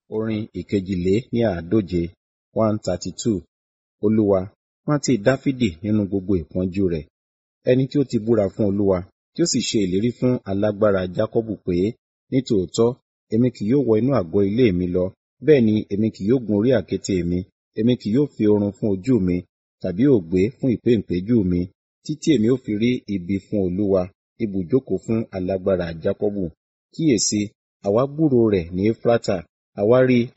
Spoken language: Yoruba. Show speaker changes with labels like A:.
A: Orin ìkejìlé ní àádóje one thirty two. Olúwa, rántí Dáfídì nínú gbogbo ìpọ́njú rẹ̀. Ẹni tí ó ti búra fún Olúwa, tí ó sì ṣe ìlérí fún alágbára Jákọ́bù pé, nítòótọ́, èmi kì yóò wọ inú àgọ́ ilé mi lọ, bẹ́ẹ̀ ni èmi kì yóò gun orí àkéte mi, èmi kì yóò fi oorun fún ojú mi, tàbí òògbé fún ìpéǹpéjú mi, títí èmi ó fi rí ibi fún Olúwa, ibùjókòó fún alágbára Jákọ́bù. Kíyèsi, àwa gbúròó rẹ̀ ní Éfrátà, àwa rí